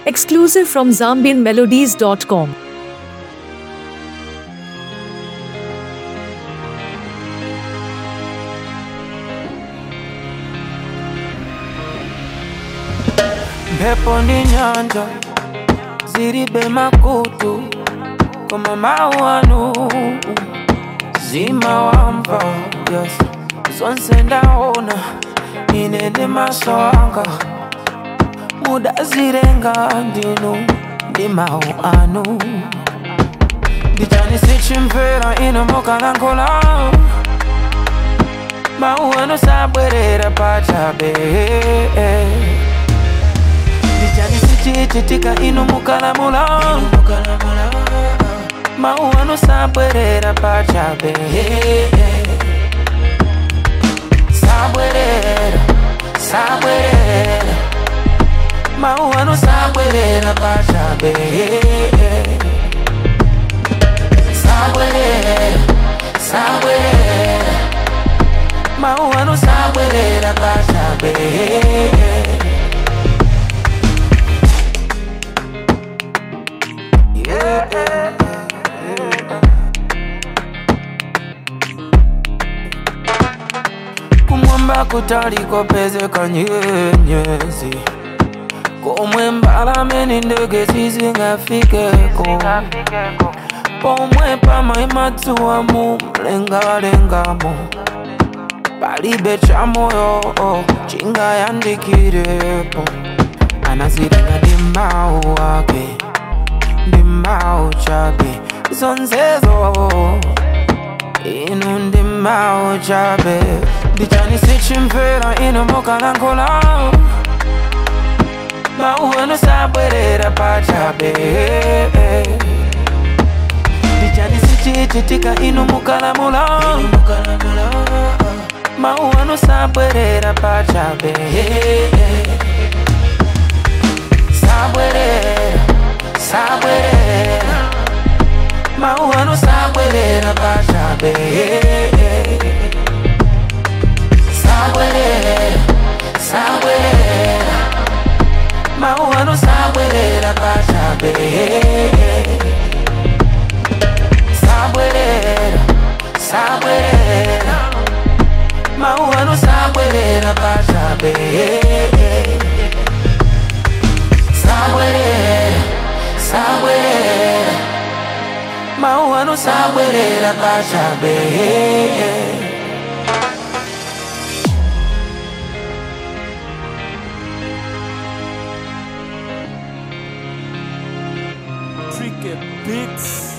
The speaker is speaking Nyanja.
Exclusive from ZambianMelodies.com. mphepo ndi nyanja zilibe makutu koma mawu anu zimawamva yes. zonse ndaona ine ndi maso anga mudazilenga ndinu ndi mawu anu ndichani sichimvera ino mukalankhula mawu anu sabwerera pachabe ndichani sichichitika inu mukalamula mawu anu sabwerera pachabe sabwerera sabwerera mawu anu sabwerera pachabe sabwerera sabwerera mawu anu sabwerera pachabe yeah. kumwamba kutaliko pezeka nyenyezi komwe mbalame ndi ndege sizingafikeko pomwe pamaima dzuwa mu mlengalengamo palibe cha moyo chingayandikirepo anazilenga ndi mawu ake ndi mawu chabe zonsezo inu ndi mawu chabe ndichani sichimvera inu mukalankhula mawu anu sabwerera pachabe ndichani sichichitika inu mukalamula mawu anu sabwerera pachabe sabwerera sabwerera mawu anu sabwerera pachabe sabwerera sabwerera mawu anu sabwerera pachabe sabwerera sabwerera mawu anu sabwerera pachabe sabwerera sabwerera mawu anu sabwerera pachabe Tricky Beats.